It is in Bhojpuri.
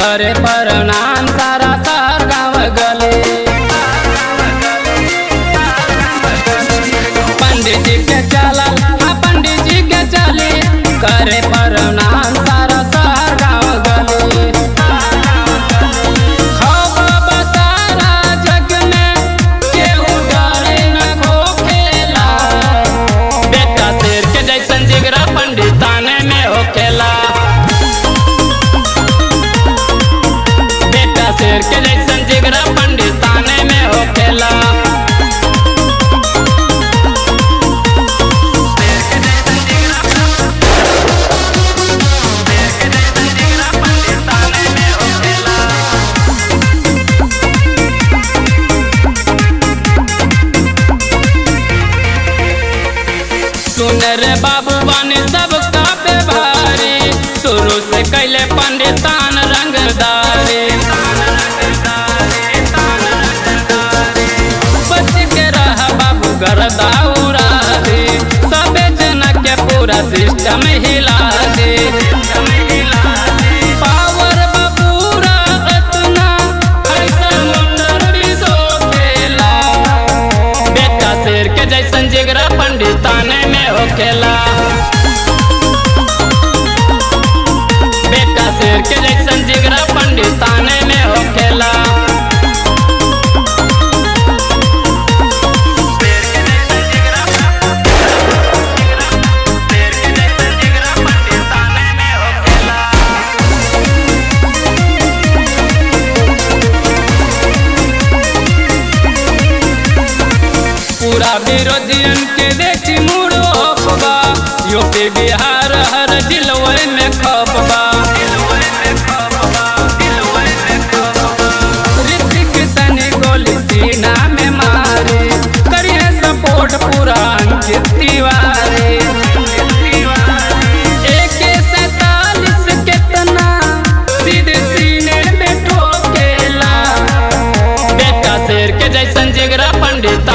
करे प्रणाम सारा सार गाँव गले पंडित जी के चला हाँ पंडित जी के चली करे प्रणाम सारा सार गाँव गले खौफ बसारा जग में केहू डरे न खोखेला बेटा शेर के जैसन जिगरा पंडिताने में होखेला बेटा शेर के जैसन जिगरा पंडिताने में होखेला सुन रे बाबू बने सब पे भारी शुरू से कैले पंडितान रंगदारी बच के रह बाबू गरदा उड़ा दे सबे जना के पूरा सिस्टम हिला दे पावर बपूरा अतना ऐसा मुंडर भी सो खेला बेटा शेर के जैसन जिगरा पंडिताने में होखेला बेटा शेर के जैसन जिगरा पंडिताने में होखेला पूरा विरोधियन के देखी मुड़ो बा यूपी बिहार हर जिलवे में खपबा ऋतिक सनी गोली सीना में मारे करिए सपोर्ट पूरा अंकित तिवारी AK सैतालीस केतना सीधे सीने में ठोकेला बेटा शेर के जैसन जिगरा पंडित